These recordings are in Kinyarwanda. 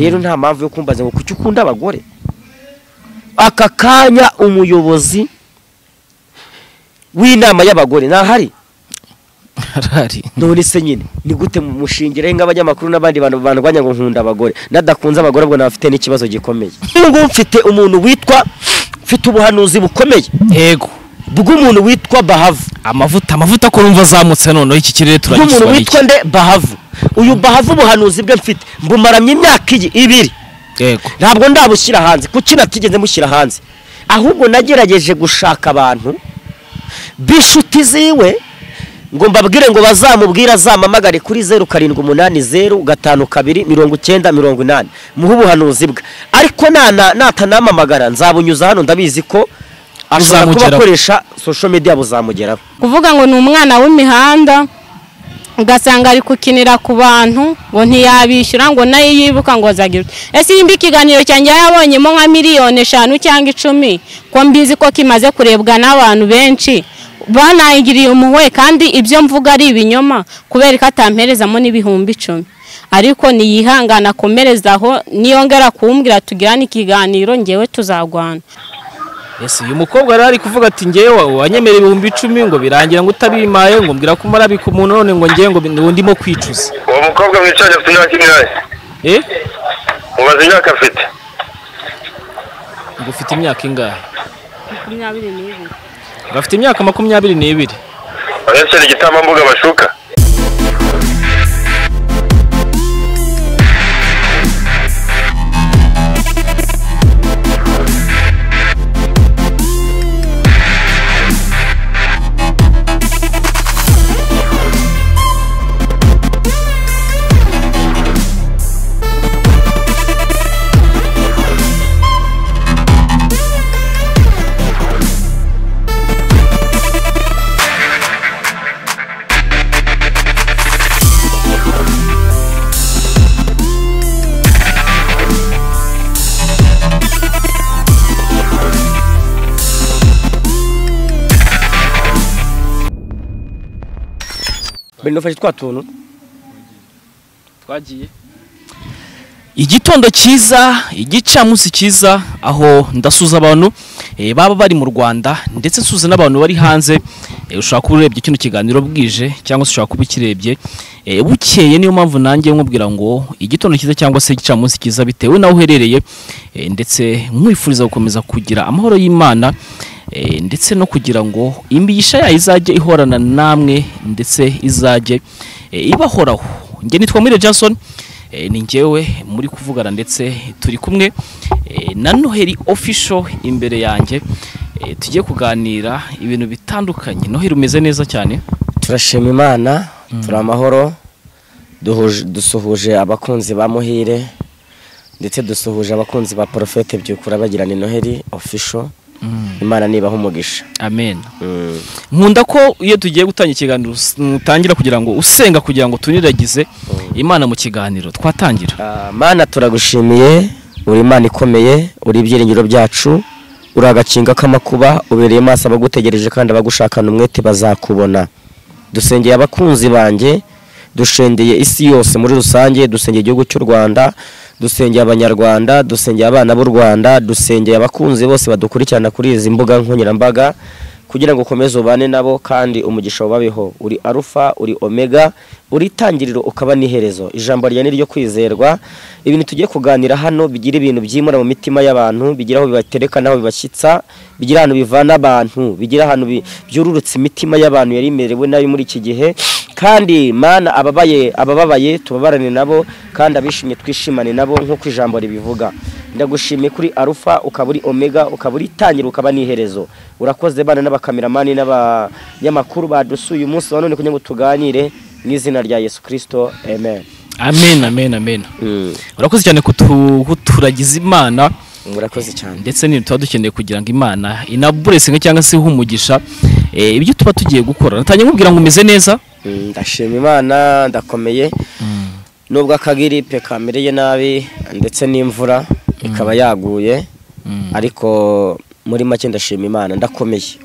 rero nta mpamvu yo kumbaza ngo kuki ukunda abagore aka kanya umuyobozi w'inama y'abagore ntahari harahari none se nyine ni gute mushingireho nk'abanyamakuru n'abandi bantu bandwanya ngo nkunda abagore nadakunze abagore ubwo nabafite n'ikibazo gikomeye n'ubwo mfite umuntu witwa mfite ubuhanuzi bukomeye yego bw'umuntu witwa bahavu amavuta amavuta ko urumva azamutse noneho iki kirere bw'umuntu turagisubira witwa nde bahavu uyu bahavu ubuhanuzi bwe mfite mbumaramye imyaka iyi ibiri yego ntabwo ndabushyira hanze kuki natigeze mushyira hanze ahubwo nagerageje gushaka abantu b'inshuti ziwe ngo mbabwire ngo bazamubwire azamamagare kuri zeru karindwi umunani zeru gatanu kabiri mirongo icyenda mirongo inani muhe ubuhanuzi bwe ariko nana- natanamamagara nzabunyuza hano ndabizi ko ashobora kuba Buzamugeraho. akoresha social media buzamugeraho kuvuga ngo ni umwana w'imihanda ugasanga ari gukinira ku bantu ngo ntiyabishyura ngo nayo yibuka ngo azagire uti, ese nimba ikiganiro cyanjye yabonyemo nka miliyoni eshanu cyangwa icumi ko mbizi ko kimaze kurebwa n'abantu benshi banayigiriye umuhwe kandi ibyo mvuga ari ibinyoma kubera ko atamperezamo n'ibihumbi icumi ariko niyihangana akomerezaho niyongera kumbwira tugirane ikiganiro ngewe tuzarwana ese uyu mukobwa rero ari kuvuga ati ngewe wanyemera ibihumbi icumi ngo birangira ngo utabimpaye ngo mbwira ko umarabika umuntu none ngo ngewe ngo bi- ngo ndimo kwicuza uwo mukobwa mwicaranye afite imyaka ingahe eh mubaze imyaka afite ngo ufite imyaka ingahe ngo afite imyaka makumyabiri n'ibiri barashyira igitambambuga bashuka mbere nufashe twa tuntu twagiye igitondo cyiza igicamunsi cyiza aho ndasuza abantu eh, baba bari mu rwanda ndetse nsuza n'abantu bari hanze eh, ushobora kuba urebye kino kiganiro bwije cyangwa se ushobora kuba ukirebye eh, bukeye niyo mpamvu nanjye nkubwira ngo igitondo cyiza cyangwa se igicamunsi cyiza bitewe n'aho uherereye eh, ndetse nkwifuriza gukomeza kugira amahoro y'imana eh, ndetse no kugira ngo imigisha yayo izajye ihorana namwe ndetse izajye eh, ibahoraho njye nitwa mwire Jason eh, ni njyewe muri kuvugana ndetse turi kumwe eh, na noheli official imbere yanjye eh, tugiye kuganira ibintu bitandukanye noheli umeze neza cyane turashima imana turi amahoro duhuje- dusuhuje abakunzi ba muhire ndetse dusuhuje abakunzi ba porofete byukura bagirana noheri ofisho imana nibaha umugisha amen nkunda ko iyo tugiye gutangira ikiganiro us- utangira kugira ngo usenga kugira ngo tuniragize imana mu kiganiro twatangira Ah, mana turagushimiye uri imana ikomeye uri ibyiringiro byacu uri agakinga k'amakuba ubereye amaso abagutegereje kandi abagushakana umwete bazakubona dusengeye abakunzi banjye dushengeye isi yose muri rusange dusengeye igihugu cy'u rwanda dusengeye abanyarwanda dusengeye abana b'u rwanda dusengeye abakunzi bose badukurikirana kuri izi mbuga nkoranyambaga kugira ngo ukomeze ubane nabo kandi umugisha ubabeho uri arufa uri omega uri itangiriro ukaba n'iherezo ijambo ryawe ni iryo kwizerwa ibintu tugiye kuganira hano bigira ibintu byimura mu mitima y'abantu bigira aho bibatereka n'aho bibashyitsa bigira ahantu bivana abantu bigira ahantu bi- byururutse imitima y'abantu yari imerewe nayo muri iki gihe kandi mana ababaye abababaye tubabarane nabo kandi abishimye twishimane nabo nk'uko ijambo ribivuga ndagushimiye kuri arufa ukaba uri omega ukaba uri itangira ukaba n'iherezo urakoze bana n'abakameramani n'abanyamakuru badusuye umunsi wa none kugira ngo tuganire mu izina rya yesu kirisito amen amen amen amen urakoze cyane kutu- kuturagiza imana murakoze cyane ndetse n'ibintu tuba dukeneye kugira ngo imana inaburesinga cyangwa se ihe umugisha eh, ibyo tuba tugiye gukora natangiye nkubwira ngo umeze neza Mm, ndashima imana ndakomeye nubwo akagiripe kamereye nabi ndetse n'imvura ikaba yaguye ariko muri make ndashima imana ndakomeye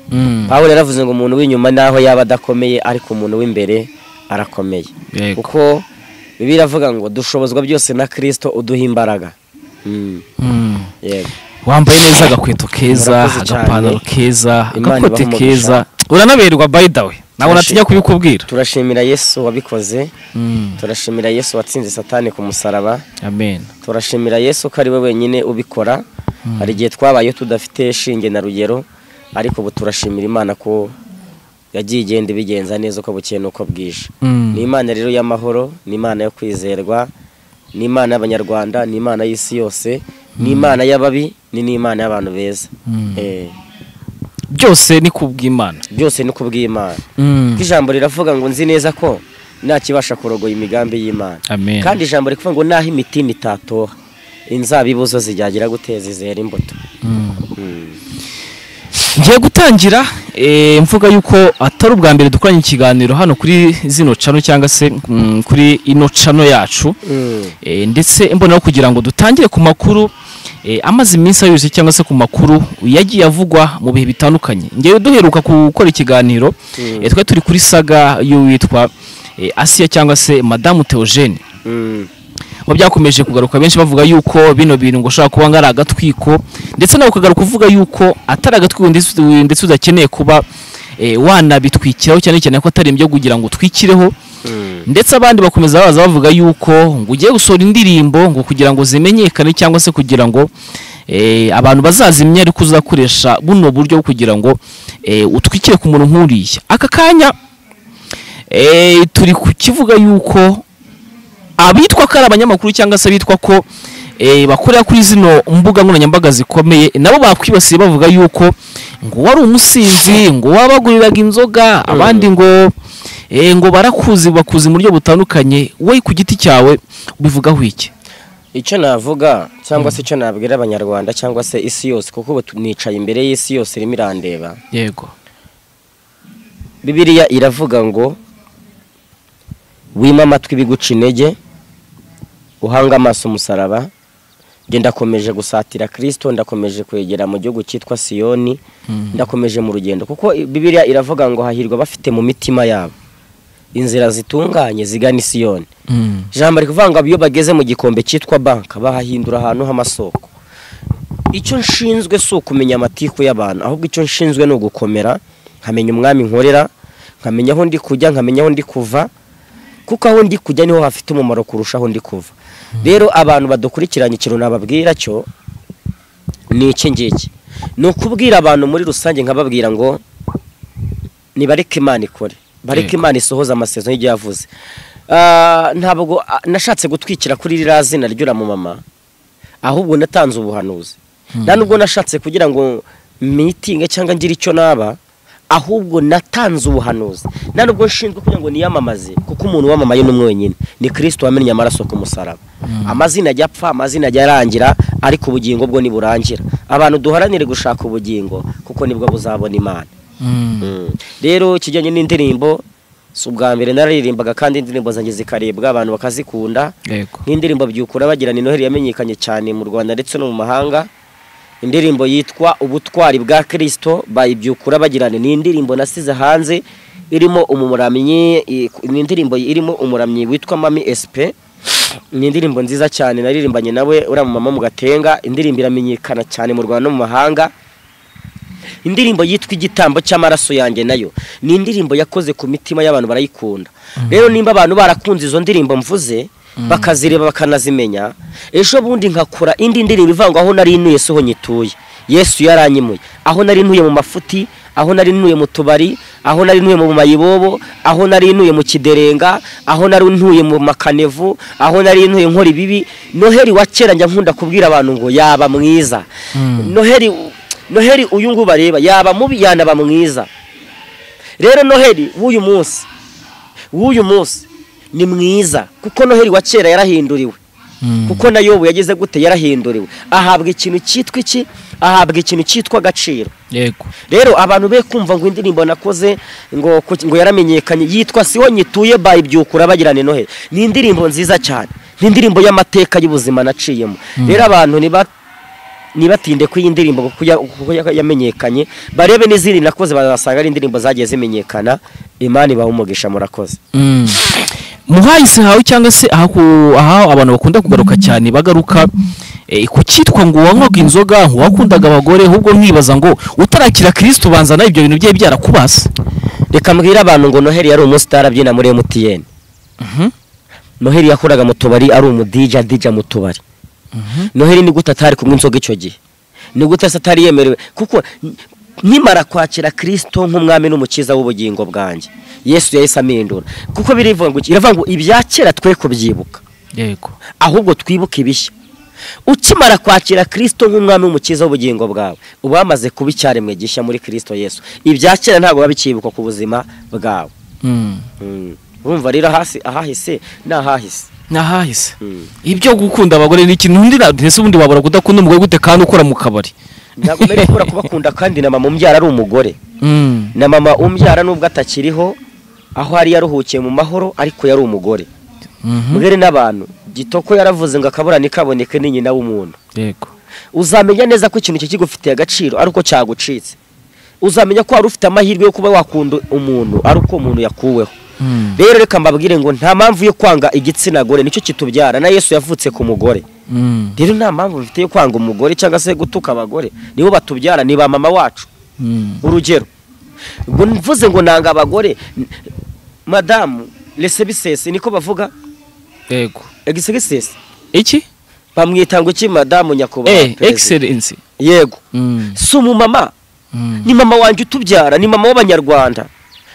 pawulo yaravuze ngo umuntu w'inyuma naho yaba adakomeye ariko umuntu w'imbere arakomeye Yego. kuko bibiliya iravuga ngo dushobozwa byose na kirisito uduha imbaraga Mm, Mm. yego wambaye neza agakweto keza Murakoze cyane. agapantaro keza Imana agakote ibahe keza uranaberwa by the way ntabwo Turashi- natinya kubikubwira turashimira yesu wabikoze Mm. turashimira yesu watsinze satani ku musaraba amen turashimira yesu ko ari we wenyine ubikora hari igihe twabayeho tudafite shinge na rugero ariko ubu turashimira imana ko yagiye igenda ibigenza neza uko bukeye n'uko bwije Mm. ni imana rero y'amahoro ni imana yo kwizerwa ni imana y'abanyarwanda ni imana y'isi yose ni imana y'ababi ni n'imana y'abantu beza Mm. Eh, byose ni kubw'imana byose ni kubw'imana Mm. kuko ijambo riravuga ngo nzi neza ko ntakibasha kurogoya imigambi y'imana amen kandi ijambo rivuga ngo n'aho imitima itatoha inzabibu zo zijyagira guteza izera imbuto ngiye gutangira eh, mvuga yuko atari ubwa mbere dukoranye ikiganiro hano kuri zino cano cyangwa se mm, kuri ino cano yacu Eh, ndetse mbona aho kugira ngo dutangire ku makuru eh, amaze iminsi ayuzuye cyangwa se ku makuru yagiye avugwa mu bihe bitandukanye ngewe duheruka gukora ikiganiro eh, twari turi kuri saga y'uwitwa eh, asiya cyangwa se madamu teogene Mm. mu byakomeje kugaruka benshi bavuga yuko bino bintu ngo ushobora kuba ngo ari agatwiko ndetse nawe ukagaruka uvuga yuko atari agatwiko ndetse ndetse udakeneye kuba eh, wanabitwikiraho cyane cyane ko atari ibyo kugira ngo utwikireho ndetse abandi bakomeza baza bavuga yuko ngo ugiye gusohora indirimbo ngo kugira ngo zimenyekane cyangwa se kugira ngo eh, abantu bazazimye ariko uzakoresha buno buryo bwo kugira ngo eh, utwikire ku muntu nk'uriya aka kanya eh, turi kukivuga yuko abitwa ko ari abanyamakuru cyangwa se abitwa ko eh, bakorera kuri zino mbuga nkoranyambaga zikomeye nabo bakwibasiye bavuga yuko ngo wari umusinzi ngo wabaguriraga inzoga abandi ngo eh, ngo barakuzi bakuzi mu buryo butandukanye we ku giti cyawe ubivugaho iki icyo navuga cyangwa se icyo nabwira abanyarwanda cyangwa se isi yose kuko ubu tu- nicaye imbere y'isi yose irimo irandeba yego bibiliya iravuga ngo wima amatwi ibiguca intege uhanga amaso umusaraba njye ndakomeje gusatira kirisito ndakomeje kwegera mu gihugu cyitwa siyoni ndakomeje mu rugendo kuko bibiliya iravuga ngo hahirwa bafite mu mitima yabo inzira zitunganye zigana i siyoni Mm. ijambo ari kuvuga ngo iyo bageze mu gikombe cyitwa banki bahahindura ahantu h'amasoko icyo nshinzwe si ukumenya amatiku y'abantu ahubwo icyo nshinzwe ni ugukomera nkamenya umwami nkorera nkamenya aho ndi kujya nkamenya aho ndi kuva kuko aho ndi kujya niho hafite umumaro kurusha aho ndi kuva rero abantu badukurikiranye ikintu nababwira cyo ni iki ngiki ni ukubwira abantu muri rusange nkababwira ngo nibareke imana ikore bareke Yego. imana isohoze amasezerano y'igihe yavuze Ah, ntabwo ah, nashatse gutwikira kuri ririya zina ry'uramumama ahubwo natanze ubuhanuzi nta nubwo nashatse kugira ngo mitinge cyangwa ngire icyo naba ahubwo natanze ubuhanuzi nta nubwo nshinzwe kugira ngo niyamamaze kuko umuntu wamamaye n'umwe wenyine ni kirisito wamennye amaraso ku musaraba amazina ajya apfa amazina ajya arangira ariko ubugingo bwo ntiburangira abantu duharanire gushaka ubugingo kuko nibwo buzabona imana Mm. rero ikijyanye n'indirimbo si ubwa mbere nararirimbaga kandi indirimbo zanjye zikaribwa abantu bakazikunda yego nk'indirimbo byukura bagirana inoheri yamenyekanye cyane mu rwanda ndetse no mu mahanga indirimbo yitwa ubutwari bwa kirisito bayibyukura bagirana ni indirimbo nasize hanze irimo umuramyi i- ni indirimbo irimo umuramyi witwa mami esipe ni indirimbo nziza cyane naririmbanye nawe uriya mumama mu gatenga indirimbo iramenyekana cyane mu rwanda no mu mahanga indirimbo yitwa igitambo cy'amaraso yanjye nayo ni indirimbo yakoze ku mitima y'abantu barayikunda rero nimba abantu barakunze izo ndirimbo mvuze bakazireba bakanazimenya ejo bundi nkakora indi ndirimbo ivuga ngo aho nari ntuye si ho nyituye yesu yaranyimuye aho nari ntuye mu mafuti aho nari ntuye mu tubari aho nari ntuye mu mayibobo aho nari ntuye mu kiderenga aho nari ntuye mu makanevu aho nari ntuye nkora ibibi noheri wa kera njya nkunda kubwira abantu ngo yaba mwiza noheri noheri uyu nguyu bareba yaba mubi yanaba mwiza rero noheri w'uyu munsi w'uyu munsi ni mwiza kuko noheri wa kera yarahinduriwe kuko na yobu yagize gute yarahinduriwe ahabwa ikintu cyitwa iki ahabwa ikintu cyitwa agaciro yego rero abantu be kumva ngo indirimbo nakoze ngo ku- ngo yaramenyekanye yitwa siho nyituye bayibyukura bagirana noheli ni indirimbo nziza cyane ni indirimbo y'amateka y'ubuzima naciyemo rero abantu niba nibatinde ko iyi ndirimbo kuko ya- kuko ya- yamenyekanye barebe n'izindi nakoze bazasanga ari indirimbo zagiye zimenyekana imana ibaha umugisha murakoze Mm. muhahise hawe cyangwa se aha ku- aha abantu bakunda kugaruka cyane bagaruka eh, ku cyitwa ngo wanywaga inzoga ntiwakundaga abagore ahubwo nkibaza ngo utarakira kirisito ubanza nawe ibyo bintu byari byarakubase reka mbwire abantu ngo noheli yari umunsi utarabyina muri emutiyeni noheli yakoraga mu tubari ari umudija dija mu tubari noheli ni gute atari kunywa inzoga icyo gihe ni gute se atari yemerewe kuko n- nkimara kwakira kirisito nk'umwami n'umukiza w'ubugingo bwanjye yesu yahise amindura kuko birivuga ngo iki? iravuga ngo ibya kera twe kubyibuka yego ahubwo twibuke ibishya ukimara kwakira kirisito nk'umwami w'umukiza w'ubugingo bwawe uba wamaze kuba icyaremwe gishya muri kirisito yesu ibya kera ntabwo biba bikibukwa ku buzima bwawe Mm. Mm. urumva rero hasi ahahise ni ahahise nahahise Mm. ibyo gukunda abagore ni ikintu undi na- ese ubundi wabura kudakunda umugore gute kandi ukora mu kabari ntabwo mbere gukora kubakunda kandi na mama umbyara ari umugore Mm. na mama umbyara nubwo atakiriho aho yari yaruhukiye mu mahoro ariko yari umugore Mhm. mbere n'abantu gitoko yaravuze ngo akaburane kaboneke ni nyina w'umuntu yego uzamenya neza ko ikintu cye kigufitiye agaciro ari uko cyagucitse uzamenya ko wari ufite amahirwe yo kuba wakunda umuntu ari uko umuntu yakuweho Mm. rero reka mbabwire ngo nta mpamvu yo kwanga igitsina gore nicyo kitubyara na yesu yavutse ku mugore Mm. rero nta mpamvu bifite yo kwanga umugore cyangwa se gutuka abagore nibo batubyara ni ba mama wacu Mm. urugero ngo mvuze ngo nanga abagore n- madamu rese bisese niko bavuga yego egise bisese iki bamwita ngo iki madamu eh nyakubahwa perezida excellence yego Mm. si umumama Mm. ni mama wanjye utubyara ni mama w'abanyarwanda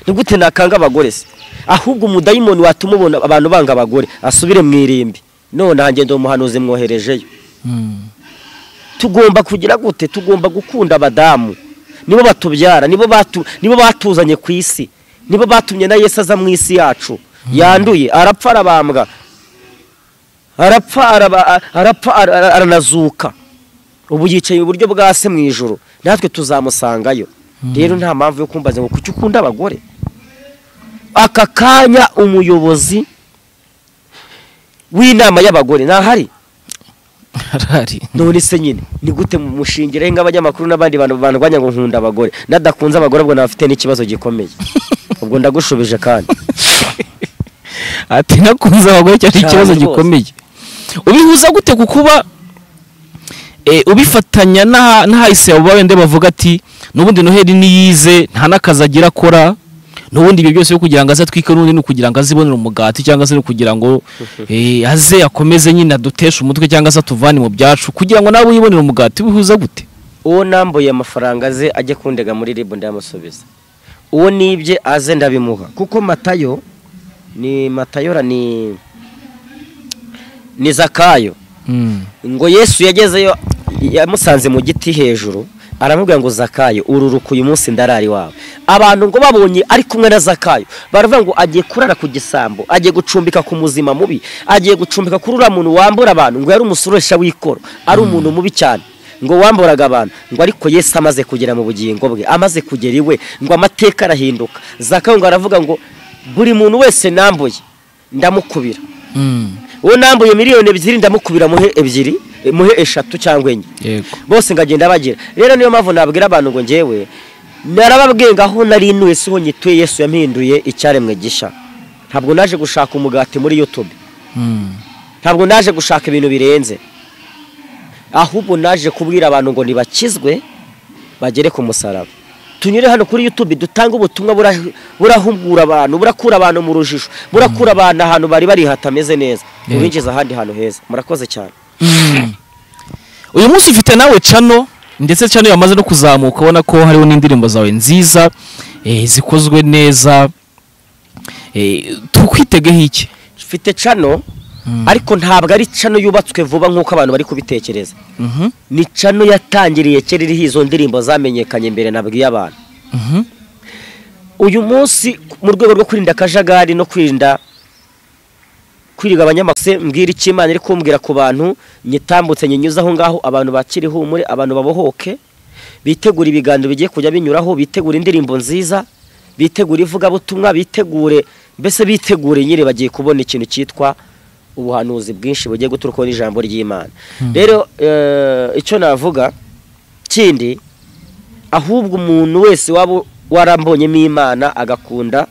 ni gute nakanga abagore se ahubwo umudayimoni watuma ubona abantu banga abagore asubire mu irimbi none hanjye ndi umuhanuzi mwoherejeyo Mm. tugomba kugira gute tugomba gukunda abadamu nibo batubyara nibo batu nibo batuzanye ku isi nibo batumye na Yesu aza mu isi yacu yanduye arapfa arabambwa arapfa araba- arapfa ara- ara- aranazuka ubu yicaye iburyo bwa se mu ijoro natwe tuzamusangayo rero nta mpamvu yo kumbaza ngo kuki ukunda abagore aka kanya umuyobozi w'inama y'abagore ntahari harari none se nyine ni gute mu mushingireho nk'abanyamakuru n'abandi bantu barwanya ngo nkunda abagore nadakunze abagore ubwo naba afite n'ikibazo gikomeye ubwo ndagushubije kandi ati nakunze abagore cyari Cyane ikibazo rwose. gikomeye ubihuza gute ku kuba eh, ubifatanya n'aha- n'ahahise abo babende bavuga ati n'ubundi noheli niyize nta n'akazi agira akora n'ubundi ibyo byose byo kugira ngo aze atwike n'ubundi ni ukugira ngo azibonere umugati cyangwa se ni ukugira ngo eh, aze akomeze nyine aduteshe umutwe cyangwa se atuvane mu byacu kugira ngo nawe yibonere umugati bihuza gute uwo nambuye amafaranga ze ajye kundega muri ribu ndamusubiza uwo nibye aze ndabimuha kuko matayo ni matayora ni ni zakayo ngo yesu yagezeyo yamusanze mu giti hejuru aramubwira ngo zakayo ururuka uyu munsi ndarara iwawe abantu ngo babonye ari kumwe na zakayo baravuga ngo agiye kurara ku gisambo agiye gucumbika ku muzima mubi agiye gucumbika kuri uriya muntu wambura abantu ngo yari umusuresha w'ikoro ari umuntu mubi cyane ngo wamburaga abantu ngo ariko yesu amaze kugera mu bugingo bwe amaze kugera iwe ngo amateka arahinduka zakayo ngo aravuga ngo buri muntu wese nambuye ndamukubira uwo nambuye miliyoni ebyiri ndamukubira muhe ebyiri eh, muhe eshatu cyangwa enye yego bose ngagenda bagira rero niyo mpamvu nabwira abantu ngo njyewe narababwiye ngo aho nari inuye si ho nyituye yesu yampinduye icyaremwe gisha ntabwo naje gushaka umugati muri youtube ntabwo naje gushaka ibintu birenze ahubwo naje kubwira abantu ngo nibakizwe bagere ku musaraba tunyure hano kuri youtube dutange ubutumwa bura- burahugura abantu burakura abantu mu rujijo burakura abantu ahantu bari bari hatameze neza Yego. ubinjiza ahandi hantu heza murakoze cyane uyu munsi ufite nawe cano ndetse cano yamaze no kuzamuka ubona ko hariho n'indirimbo zawe nziza eh, zikozwe neza eh, tukwitegeho iki mfite cano ariko ntabwo ari cano yubatswe vuba nk'uko abantu bari kubitekereza Mhm, ni cano yatangiriye kera iriho izo ndirimbo zamenyekanye mbere nabwiye abantu mhm, uyu munsi mu rwego rwo kwirinda akajagari no kwirinda kwiriga abanyamakuru se mbwira icyo imana iri kumbwira ku bantu nyitambutse nyinyuze aho ngaho abantu bakire ihumure abantu babohoke bitegure ibiganiro bigiye kujya binyuraho bitegure indirimbo nziza bitegure ivugabutumwa bitegure mbese bitegure nyine bagiye kubona ikintu cyitwa ubuhanuzi bwinshi bugiye guturukaho n'ijambo ry'imana rero eh, icyo navuga kindi ahubwo umuntu wese waba warambonyemo imana agakunda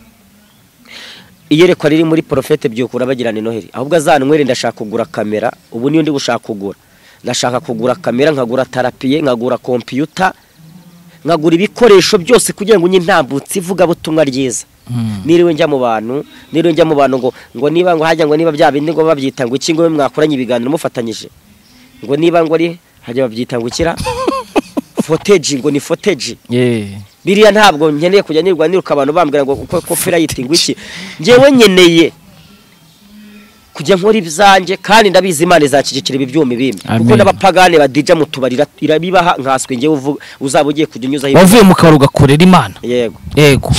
iyerekwa riri muri porofete byukura bagirana noheli ahubwo azanywere ndashaka kugura kamera ubu niyo ndi gushaka kugura ndashaka kugura kamera nkagura tarapiye nkagura kompiyuta nkagura ibikoresho byose kugira ngo nyintambutse ivugabutumwa ryiza niriwe njya mu bantu niriwe njya mu bantu ngo ngo niba ngo hajya ngo niba bya bindi ngo babyita ngo iki ngo we mwakoranye ibiganiro mufatanyije ngo niba ngo ari hajya babyita ngo ikira foteji ngo ni foteji ye biriya ntabwo nkeneye kujya nirwa niruka abantu bambwira ngo uko copyright ngo iki ngewe nkeneye kujya nkora ibyanjye kandi ndabizi imana izakikira ibi byuma ibindi kuko Amen. n'abapagane badija mu tubari ira- irabibaha nkaswe ngewe uvu- uzaba ugiye kujya unyuzaho ibi- wavuye mu kabari ugakorera imana yego yego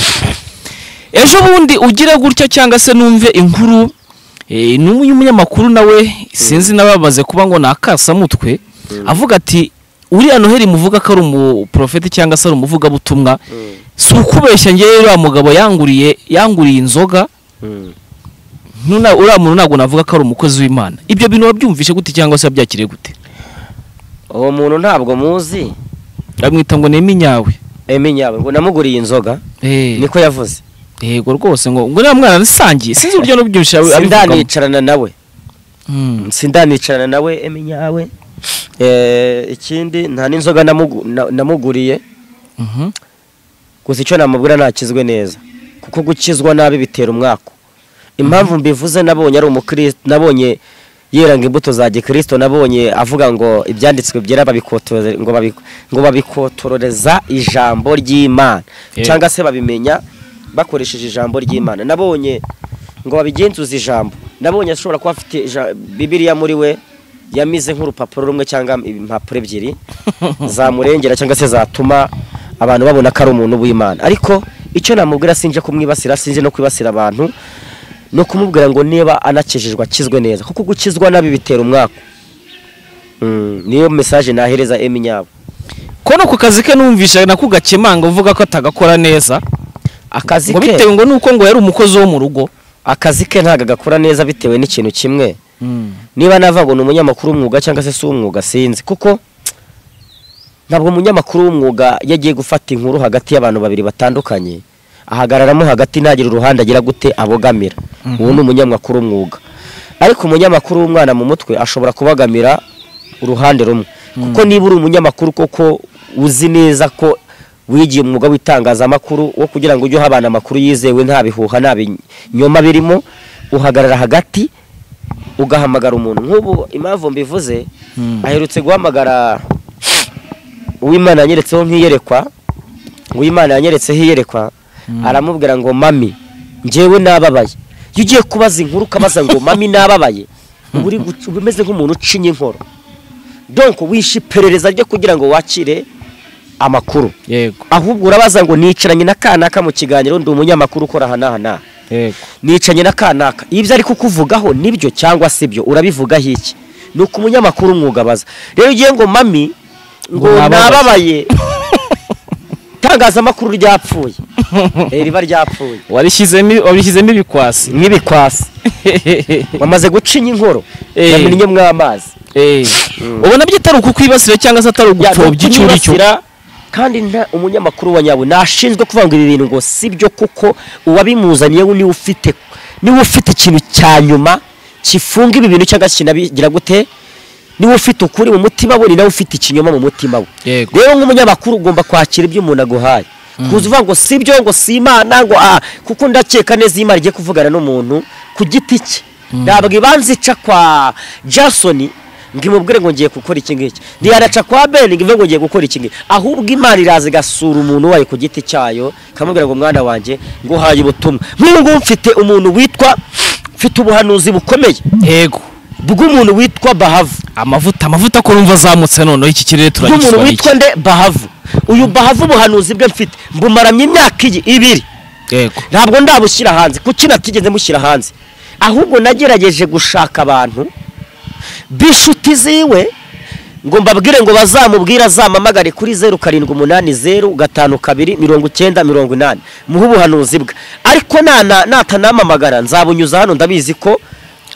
ejo bundi ugire gutya cyangwa se numve inkuru eh, n'umwe y'umunyamakuru nawe sinzi n'abamaze kuba ngo ni akasamutwe avuga ati uriya noheli muvuga ko ari umuporofeti cyangwa se ari umuvugabutumwa si ukubeshya ngewe uriya mugabo yanguriye yanguriye inzoga nuna uriya muntu ntabwo navuga ko ari umukozi w'imana ibyo bintu wabyumvishe gute cyangwa se wabyakiriye gute uwo muntu ntabwo muzi bamwita ngo ni iminyawe eminyawe ngo namuguriye inzoga Eh, niko yavuze yego rwose ngo ngo uriya mwana nisangiye sinzi uburyo n'ubyumvisha abivugamo sindanicarana nawe Mm. sindanicarana nawe eminyawe Eh, ikindi nta n'inzoga namugu- na- namuguriye Mhm. gusa icyo namubwira ntakizwe neza kuko gukizwa nabi bitera umwaka impamvu mbivuze nabonye ari umukristo nabonye yiranga imbuto za gikristo nabonye avuga ngo ibyanditswe byera babikotore- ngo babi- ngo babikotororeza ijambo ry'imana Yego. cyangwa se babimenya bakoresheje ijambo ry'imana nabonye ngo babigenzuze ijambo nabonye ashobora kuba afite ija- bibiliya muri we yamize nk'urupapuro rumwe cyangwa impapuro ebyiri zamurengera cyangwa se zatuma abantu babona ko ari umuntu w'imana ariko icyo namubwira sinje kumwibasira sinje no kwibasira abantu no kumubwira ngo niba anakijijwe akizwe neza kuko gukizwa nabi bitera umwaka Mm, niyo mesaje nahereza emi nyabo kono ku kazi ke numvisha nako gakemanga uvuga ko atagakora neza akazi ngo ke bitewe ngo nuko ngo yari umukozi wo mu rugo akazi ke ntabwo agakora neza bitewe n'ikintu kimwe niba nava ngo ni umunyamakuru w'umwuga cyangwa se si uw'umwuga sinzi kuko ntabwo umunyamakuru w'umwuga iyo agiye gufata inkuru hagati y'abantu babiri batandukanye ahagararamo hagati ntagire uruhande agira gute abogamira uwo ni umunyamakuru w'umwuga ariko umunyamakuru w'umwana mu mutwe ashobora kubagamira uruhande rumwe kuko niba uri umunyamakuru koko uzi neza ko wigiye umwuga w'itangazamakuru wo kugira ngo ujye uha abana amakuru yizewe nta bihuha nta binyoma birimo uhagarara hagati ugahamagara umuntu nk'ubu impamvu mbivuze aherutse guhamagara uwimana yanyeretseho nk'iyerekwa uwimana yanyeretseho iyerekwa aramubwira ngo mami njyewe nababaye iyo ugiye kubaza inkuru ukabaza ngo mami nababaye uba uri guca- uba umeze nk'umuntu ucinye inkoro donko wishe iperereza ryo kugira ngo wakire amakuru yego ahubwo urabaza ngo nicaranye na kanaka mu kiganiro ndi umunyamakuru ukora aha n'aha n'aha yego nicanye na kanaka ibyo ari kukuvugaho nibyo cyangwa si byo urabivugaho iki ni uko umunyamakuru umwuga abaza rero ugiye ngo mami ngo Ngo nababaye. nababaye itangazamakuru ryapfuye Eh, riba ryapfuye wabishyizemo wabishyizemo ibikwasi nk'ibikwasi bamaze gucinya inkoro Eh. yamennye mw'amazi Eh, ubona byo atari ukukwibasira cyangwa se atari Ya, ugupfobya icyo uri cyo kumwibasira, kandi nta umunyamakuru wa nyawe ntashinzwe kuvanga ibi bintu ngo si byo kuko uwabimuzaniye we niwe ufite niwe ufite ikintu cya nyuma kifunga ibi bintu cyangwa kinabigira gute niwe ufite ukuri mu mutima we ni nawe ufite ikinyoma mu mutima we Yego. rero nk'umunyamakuru ugomba kwakira ibyo umuntu aguhaye kuza uvuga ngo si byo ngo si imana ngo ah kuko ndakeka neza imana igiye kuvugana n'umuntu ku giti cye ntabwo ibanza ica kwa jason ngo imubwire ngo ngiye gukora iki ngiki ntiyanaca kwa ben ngo ivuge ngo ngiye gukora iki ngiki ahubwo imana iraza igasura umuntu wayo ku giti cyayo ikamubwira ngo mwana wanjye nguhaye ubutumwa nk'ubu ngubu mfite umuntu witwa mfite ubuhanuzi bukomeye yego bw'umuntu witwa bahavu amavuta amavuta ko numva azamutse noneho iki kirere bw'umuntu turagisubira witwa nde bahavu uyu bahavu ubuhanuzi bwe mfite mbumaramye imyaka iyi ibiri yego ntabwo ndabushyira hanze kuki natigeze mushyira hanze ahubwo nagerageje gushaka abantu b'inshuti ziwe ngo mbabwire ngo bazamubwire azamamagare kuri zeru karindwi umunani zeru gatanu kabiri mirongo icyenda mirongo inani muhe ubuhanuzi bwe ariko nana- natanamamagara nzabunyuza hano ndabizi ko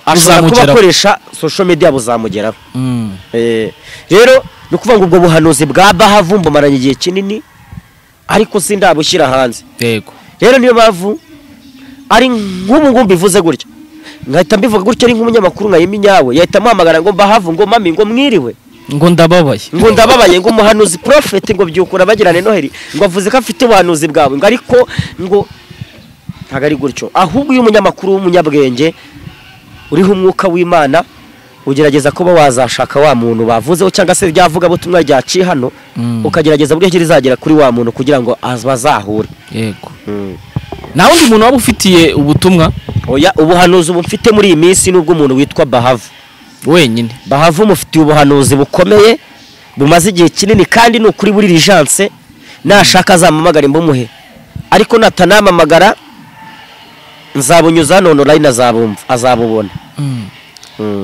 ashobora kuba Buzamugeraho. akoresha social media buzamugeraho Mm. Eh, rero ni ukuvuga ngo ubwo buhanuzi bwa bahavu mbumaranye igihe kinini ariko sindabushyira hanze yego rero niyo mpamvu ari nk'ubu ngubu mbivuze gutya nkahita mbivuga gutya ari nk'umunyamakuru nkayima inyawe yahita amuhamagara ngo mbahavu ngo mami ngo mwiriwe ngo ndababaye ngo ndababaye ngo umuhanuzi porofeti ngo byukura bagirane noheli ngo avuze ko afite ubuhanuzi bwawe ngo ariko ngo ntabwo ari gutyo ahubwo iyo umunyamakuru w'umunyabwenge uriho umwuka w'imana ugerageza kuba wazashaka wa muntu bavuzeho cyangwa se ryavuga butumwa ryaciye hano Mm. ukagerageza buryo ki rizagera kuri wa muntu kugira ngo az- bazahure yego nta wundi muntu waba ufitiye ubutumwa oya ubuhanuzi ubu mfite muri iyi minsi ni ubw'umuntu witwa bahavu wenyine bahava umufitiye ubuhanuzi bukomeye bumaze igihe kinini kandi ni ukuri buri lijanse nashaka azamamagara imbumuhe ariko natanamamagara nzabunyuza hano online azabumva azabubona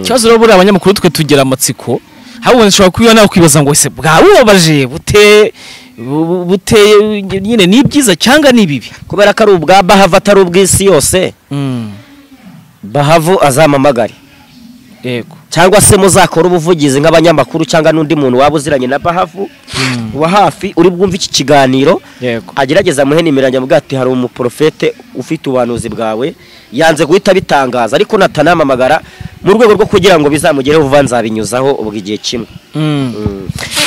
ikibazo rero buriya abanyamakuru twe tugira amatsiko habonye ushobora kuba nakwibaza ngo ese bwabubabaje bute bu- buteye nyine ni ibyiza cyangwa ni bibi kubera ko ari ubwa bahava atari ubw'isi yose bahavu azamamagare yego cyangwa se muzakora ubuvugizi nk'abanyamakuru cyangwa n'undi muntu waba uziranye na bahavu wa hafi uri bwumve iki kiganiro yego agerageza muhe nimero yanjye avuga ati hari umuporofete ufite ubuhanuzi bwawe yanze guhita abitangaza ariko natanamamagara mu rwego rwo kugira ngo bizamugereho vuba nzabinyuzaho ubwo igihe kimwe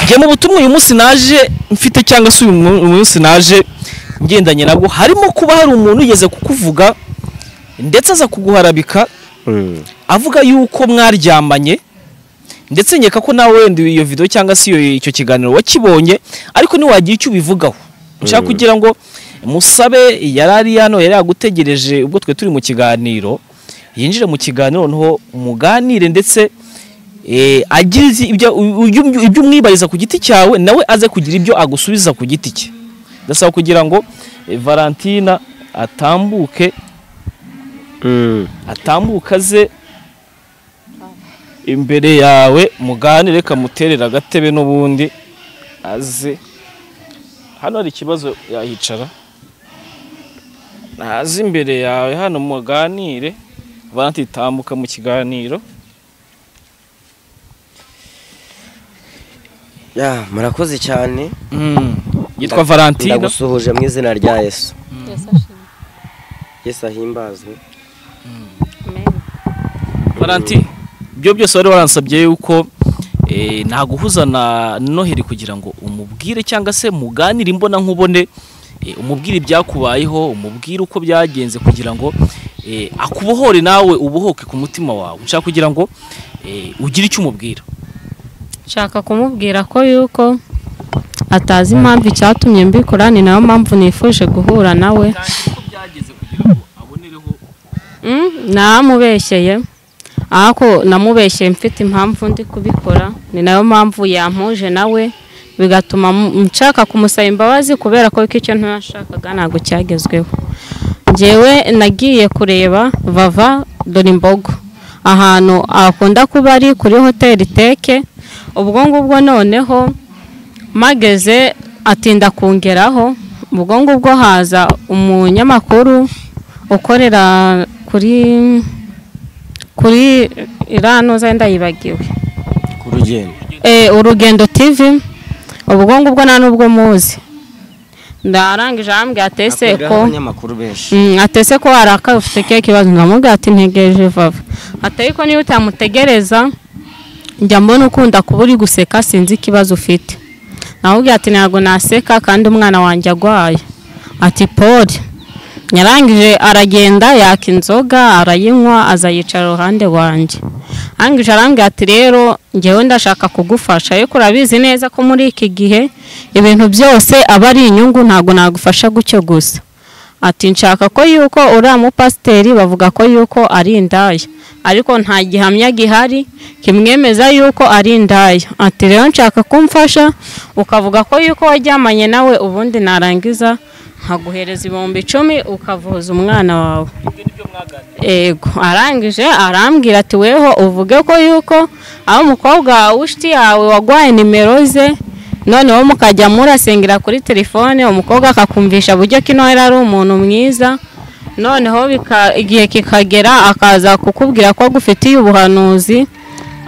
njye mu butumwa uyu munsi naje mfite cyangwa se uyu mu- munsi naje ngendanye nabwo harimo kuba hari umuntu ugeze kukuvuga ndetse aza kuguharabika avuga yuko mwaryamanye ndetse nkeka ko nawe wenda iyo video cyangwa se iyo icyo kiganiro wakibonye ariko ntiwagira icyo ubivugaho nshaka kugira ngo musabe yari ari hano yari yagutegereje ubwo twe turi mu kiganiro yinjire mu kiganiro noneho muganire ndetse eh, agire ibyo- ibyo ibyo umwibariza ku giti cyawe nawe aze kugira ibyo agusubiza ku giti cye ndasaba kugira ngo eh, valentina atambuke atambuka aze imbere yawe muganire reka muterere agatebe n'ubundi aze hano hari ikibazo yahicara naze imbere yawe hano muganire valanti tambuka mu kiganiro ya murakoze cyane yitwa valantina ndagusuhuje mu izina rya yesu yesu ahimbazwe valanti ibyo byose wari waransabye yuko eh, naguhuza na noheri kugira ngo umubwire cyangwa se muganire imbona nkubone eh, umubwire ibyakubayeho umubwire uko byagenze kugira ngo eh, akubohore nawe ubohoke ku mutima wawe nshaka kugira ngo eh, ugire icyo umubwira nshaka kumubwira ko yuko atazi impamvu icyatumye mbikora ni nayo mpamvu nifuje guhura nawe Mm, namubeshyeye ariko namubeshyeye mfite impamvu ndi kubikora ni nayo mpamvu yampuje nawe bigatuma mu- nshaka kumusaba imbabazi kubera ko icyo ntashakaga ntabwo cyagezweho njyewe nagiye kureba vava dore imbogo ahantu akunda kuba ari kuri hoteli teke ubwo ngubwo noneho mageze atinda kungeraho ubwo ngubwo haza umunyamakuru ukorera kuri kuri irano zenda yibagiwe ku rugendo Eh, urugendo tv ubwo ngubwo nta n'ubwo muzi ndarangije arambwira atese ko abanyamakuru benshi Mm, atese ko warakaye ufite keke kibazo nkamubwira ati ntegereje vava ati ariko niba utamutegereza njya mbona ukunda kuba uri guseka sinzi ikibazo ufite namubwira ati ntabwo naseka kandi umwana wanjye agwaye ati pori yarangije aragenda yaka inzoga arayinywa aza yicara iruhande rwanjye arangije arambwira ati rero njyewe ndashaka kugufasha ariko urabizi neza ko muri iki gihe ibintu byose aba ari inyungu ntabwo nagufasha gutyo gusa ati nshaka ko yuko uriya mupasiteri bavuga ko yuko ari indaya ariko nta gihamya gihari kimwemeza yuko ari indaya ati rero nshaka kumfasha ukavuga ko yuko waryamanye nawe ubundi narangiza nkaguhereza ibihumbi icumi ukavuza umwana wawe ego arangije arambwira ati weho uvuge ko yuko aho umukobwa w'inshuti yawe wagwaye nimero ze noneho mukajya murasengera kuri telefone umukobwa akakumvisha buryo ko ino yari ari umuntu mwiza noneho bika- igihe kikagera akaza kukubwira ko agufitiye ubuhanuzi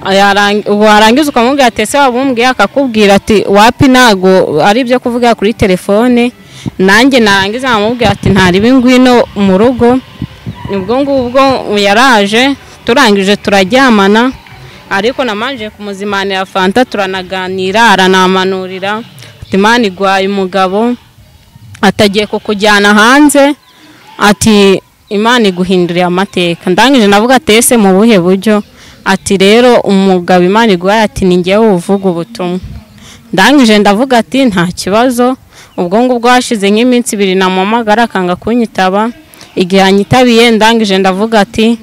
Yarang- warangiza ukamubwira ati ese wabumbwiye akakubwira ati wapi ntago ari ibyo kuvugira kuri telefone nanjye narangiza nkamubwira ati ntaribe ngwino mu rugo ubwo ngubwo yaraje turangije turaryamana ariko namanje kumuzimanira fanta turanaganira aranamanurira ati mani igwaye umugabo atagiye kukujyana hanze ati imana iguhinduriye amateka ndangije navuga ati ese mu buhe buryo ati rero umugabo imana iguhaye ati ni ngewe uvuga ubutumwa ndangije ndavuga ati nta kibazo ubwo ngubwo hashize nk'iminsi ibiri namuhamagara akanga kunyitaba igihe anyitabiye ndangije ndavuga ati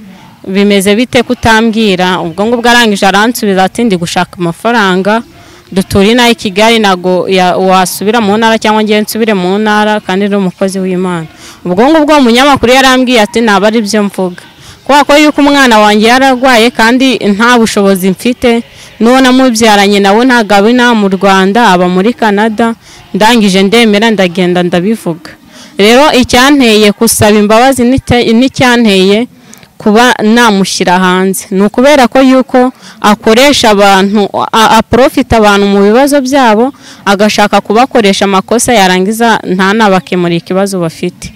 bimeze bite kutambwira ubwo ngubwo arangije aransubiza ati ndi gushaka amafaranga dutura inaha i kigali ntabwo ya- wasubira mu ntara cyangwa ngewe nsubire mu ntara kandi ni umukozi w'imana ubwo ngubwo umunyamakuru yarambwiye ati ntabwo ari byo mvuga kubera ko yuko umwana wanjye yararwaye kandi nta bushobozi mfite n'uwo namubyaranye nawe ntabwo aba inaha mu rwanda aba muri canada ndangije ndemera ndagenda ndabivuga rero icyanteye gusaba imbabazi n'icya- n'icyanteye kuba namushyira hanze ni ukubera ko yuko akoresha abantu a- aprofita abantu mu bibazo byabo agashaka kubakoresha amakosa yarangiza ntanabakemurire ikibazo bafite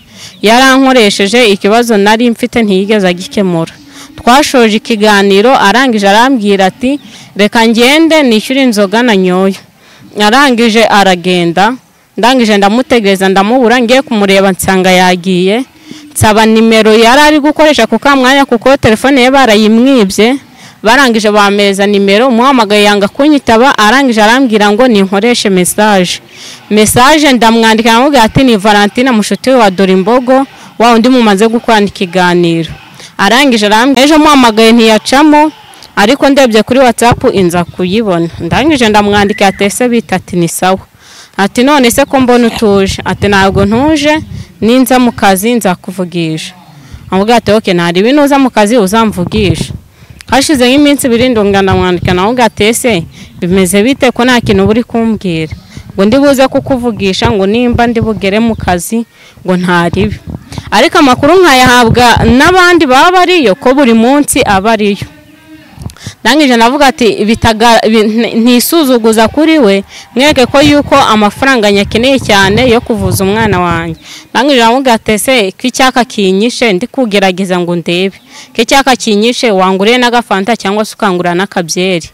yarankoresheje ikibazo nari mfite ntiyigeze agikemura twashoje ikiganiro arangije arambwira ati reka ngende nishyure inzoga na nyoyo arangije aragenda ndangije ndamutegereza ndamubura ngiye kumureba nsanga yagiye nsaba nimero yari ari gukoresha ku kamwanya kuko telefone ye barayimwibye barangije bameza nimero umuhamagaye yanga kunyitaba arangije arambwira ngo ninkoreshe mesaje mesaje ndamwandika ndamubwira ati ni valentine mushuti we wa dorimbogo wa undi mumaze gukorana ikiganiro arangije arambwira ejo muhamagaye ntiyacamo ariko ndebye kuri watsapu inza kuyibona ndangije ndamwandikira tese bita ati ni sawa ati none se ko mbona utuje ati ntabwo ntuje ninza mu kazi nzakuvugisha amubwira ati oke nta ribi nuza mu kazi uzamvugisha hashize nk'iminsi ibiri ndunga ndamwandika nawe ubwo ati ese bimeze bite ko nta kintu buri kumbwira ngo ndi buze kukuvugisha ngo nimba ndi bugere mu kazi ngo nta ribi ariko amakuru nkayahabwa n'abandi baba bariyo ko buri munsi aba ariyo ndangije navuga ati bitaga- bi- nti- ntisuzuguza kuri we mwereke ko yuko amafaranga nyakeneye cyane yo kuvuza umwana wanjye ndangije navuga ati ese ko icyaka kinyishe ndi kugerageza ngo ndebe ko icyaka kinyishe wanguriye n'agafanta cyangwa se ukangurira n'akabyeri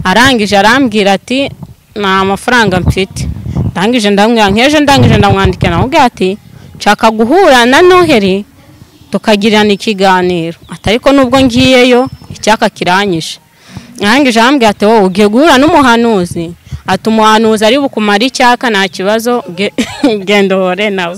arangije arambwira ati nta mafaranga mfite ndangije ndamwira nk'ejo ndangije ndamwandikira navuga ati nshaka guhura na noheri tukagirana ikiganiro ati ariko nubwo ngiyeyo icyaka kiranyishe arangije arambwira ati wowe ugiye guhura n'umuhanuzi ati umuhanuzi ari bukumara icyaka nta kibazo ge- genda uhore nawe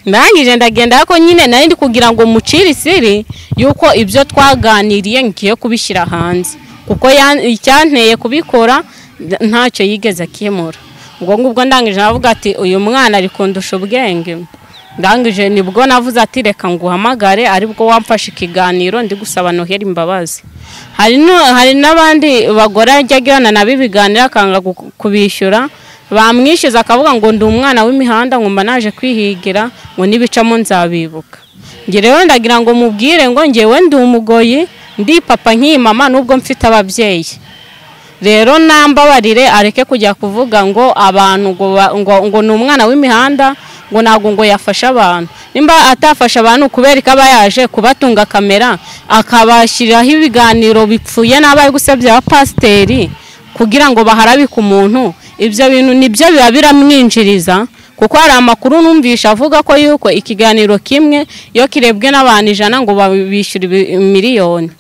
ndangije ndagenda ariko nyine nari ndi kugira ngo mucire isiri yuko ibyo twaganiriye ngiye kubishyira hanze kuko ya- icyanteye kubikora nda- ntacyo yigeze akemura ubwo ngubwo ndangije navuga ati uyu mwana ari kundusha ubwenge ndangije nibwo navuze ati reka nguhamagare aribwo wamfashe ikiganiro ndi gusaba noheri imbabazi hari nu- hari n'abandi bagore ajya agirana nabo ibiganiro akanga gu- kubishyura bamwishyuza akavuga ngo ndi umwana w'imihanda ngo mba naje kwihigira ngo n'ibicamo nzabibuka njye rero ndagira ngo mubwire ngo ngewe ndi umugoyi ndi papa nk'iyi mama nubwo mfite ababyeyi rero nambabarire areke kujya kuvuga ngo abantu ngo ba- ngo- ngo ni umwana w'imihanda ngo ntabwo ngo yafasha abantu nimba atafasha abantu kubera ko aba yaje kubatunga kamera akabashyiriraho ibiganiro bipfuye n'abaye gusebya abapasiteri kugira ngo baharabike umuntu ibyo bintu nibyo biba biramwinjiriza kuko hari amakuru numvisha avuga ko yuko ikiganiro kimwe iyo kirebwe n'abantu ijana ngo babishyure ibi- miliyoni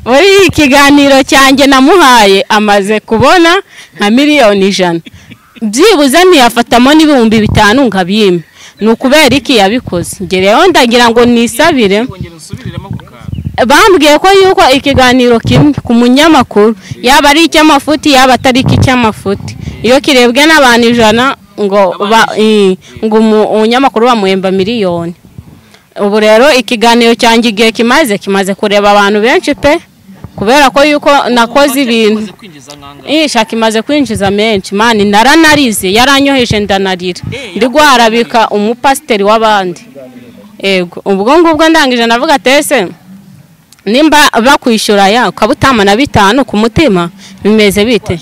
muri iki kiganiro cyanjye namuhaye amaze kubona nka miliyoni ijana byibuze ntiyafatamo n'ibihumbi bitanu nka bimwe ni ukubera iki yabikoze njye rero ndagira ngo nisabire bambwiye ko yuko ikiganiro kimwe ku munyamakuru yaba ari icy'amafuti yaba atari icy'amafuti iyo kirebwe n'abantu ijana ngo ba- eh, ngo umu- umunyamakuru bamuhemba miliyoni ubu rero ikiganiro cyanjye igihe kimaze kimaze kureba abantu benshi pe kubera ko yuko nakoze ibintu isha kimaze kwinjiza menshi mani naranarize yaranyoheje ndanarira ndi guharabika umupasiteri w'abandi yego ubwo ngubwo ndangije ndavuga ati ese nimba bakwishyura ya ukaba utamana bitanu ku mutima bimeze bite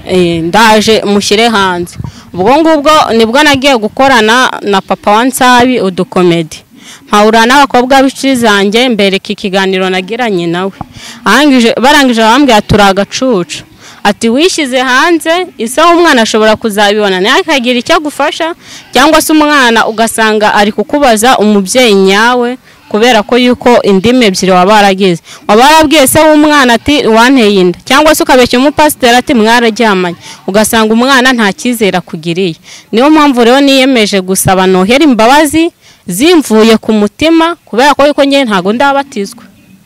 Eh, ndaje mushyire hanze ubwo ngubwo nibwo nagiye gukorana na papa wa nsabi udukomedi mpahura n'abakobwa b'inshuti zanjye mbereka ikiganiro nagiranye nawe Arangije- barangije bambwira turi agacucu ati wishyize hanze isaha umwana ashobora kuzabibona ntihakagire icyo agufasha cyangwa se umwana ugasanga ari kukubaza umubyeyi nyawe kubera ko yuko indimi ebyiri waba waragize waba warabwiye se w'umwana ati wanteye inda cyangwa se ukabeshya umupasiteri ati mwararyamanye ugasanga umwana nta cyizere akugiriye niyo mpamvu rero niyemeje gusaba noheri imbabazi zimvuye ku mutima kubera ko yuko njye ntabwo ndabatizwa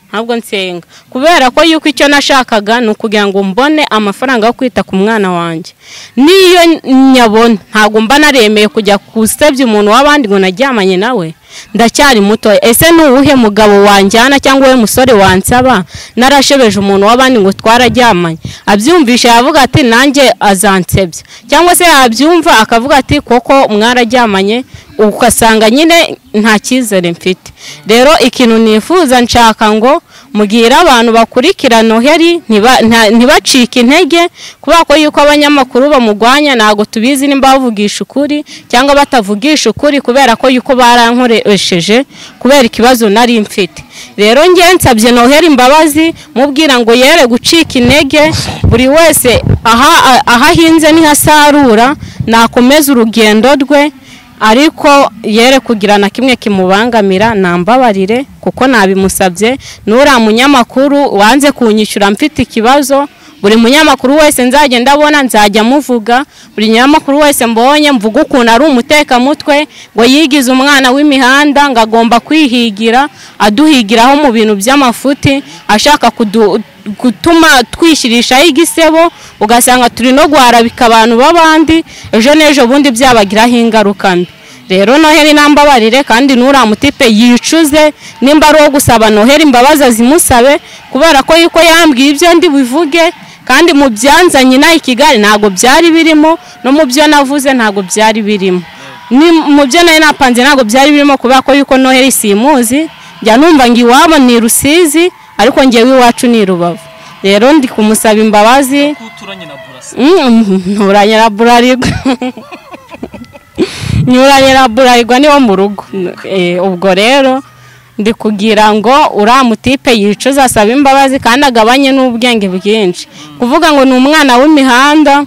ntabwo nsenga kubera ko yuko icyo nashakaga ni ukugira ngo mbone amafaranga yo kwita ku mwana wanjye n'iyo nyabona ntabwo mba naremeye kujya gusebya umuntu w'abandi ngo naryamanye nawe ndacyari mutoya ese ni uwuhe mugabo wanjyana cyangwa we musore wansaba narashebeje umuntu w'abandi ngo twararyamanye abyumvisha yavuga ati nanjye azansebya cyangwa se yabyumva akavuga ati koko mwararyamanye ugasanga nyine nta cyizere mfite rero ikintu nifuza nshaka ngo mugire abantu bakurikira noheri ntiba- nta- ntibacike intege kubera ko yuko abanyamakuru bamurwanya ntabwo tubizi nimba bavugisha ukuri cyangwa batavugisha ukuri kubera ko yuko barankoresheje kubera ikibazo nari mfite rero njye nsabye noheri imbabazi mubwira ngo yere gucika intege buri wese aha aho ahinze ntihasarura nakomeza urugendo rwe ariko yere kugira na kimwe kimubangamira nambabarire kuko nabimusabye n'uriya munyamakuru wanze kunyishyura mfite ikibazo buri munyamakuru wese nzajya ndabona nzajya muvuga buri munyamakuru wese mbonye mvuga ukuntu ari umutekamutwe ngo yigize umwana w'imihanda ngo agomba kwihigira aduhigiraho mu bintu by'amafuti ashaka kudu gutuma twishirishaho igisebo ugasanga turi no guharabika abantu b'abandi ejo n'ejo bundi byabagiraho ingaruka mbi rero noheli nambabarire kandi n'uriya mutipe yicuze nimba ari uwo gusaba noheli imbabazi azimusabe kubera ko yuko yambwiye ibyo ndi buvuge kandi mu byanzanye inaha i kigali ntabwo byari birimo no mu byo navuze ntabwo byari birimo Ni- mu byo nari napanze ntabwo byari birimo kubera ko yuko noheli simuzi njya numva ngo iwabo ni rusizi ariko ngewe iwacu ni rubavu rero ndi kumusaba imbabazi uturanye na burasa Mm, nturanye na burarirwa nyuranye na burarirwa niwo mu rugo Eh, ubwo rero ndi kugira ngo uriya mutipe yicuze asaba imbabazi kandi agabanye n'ubwenge bwinshi kuvuga ngo ni umwana w'imihanda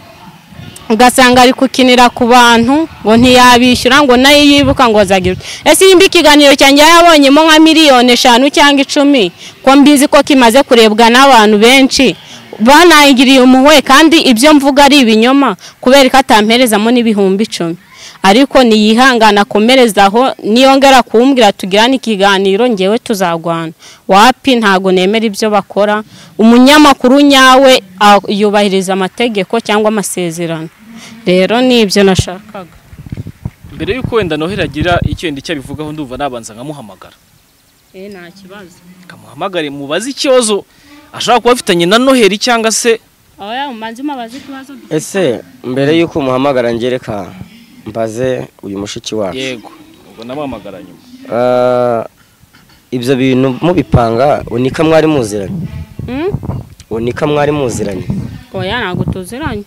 ugasanga ari kukinira ku bantu ngo ntiyabishyura ngo nayo yibuka ngo azagire ute. ese nimba ikiganiro cyanjye yabonyemo nka miliyoni eshanu cyangwa icumi ko mbizi ko kimaze kurebwa n'abantu benshi banayigiriye umuwe kandi ibyo mvuga ari ibinyoma kubera ko atamperezamo n'ibihumbi icumi ariko niyihangana akomerezaho niyongera kumbwira tugirane ikiganiro ngewe tuzagwana wapi ntabwo nemera ibyo bakora umunyamakuru nyawe a- yubahiriza amategeko cyangwa amasezerano rero ni ibyo nashakaga mbere yuko wenda noheli agira icyo yenda icyo abivugaho ndumva nabanza nkamuhamagara eh nta kibazo kamuhamagare mubaze ikibazo ashobora kuba afitanye na noheli cyangwa se aho yamubanze umubaze ikibazo ese mbere y'uko umuhamagara ngereka mbaze uyu mushiki wacu yego ubwo namuhamagara nyuma Ah, ibyo bintu mubipanga unika mwari muziranye Hmm? unika mwari muziranye oya ntabwo tuziranye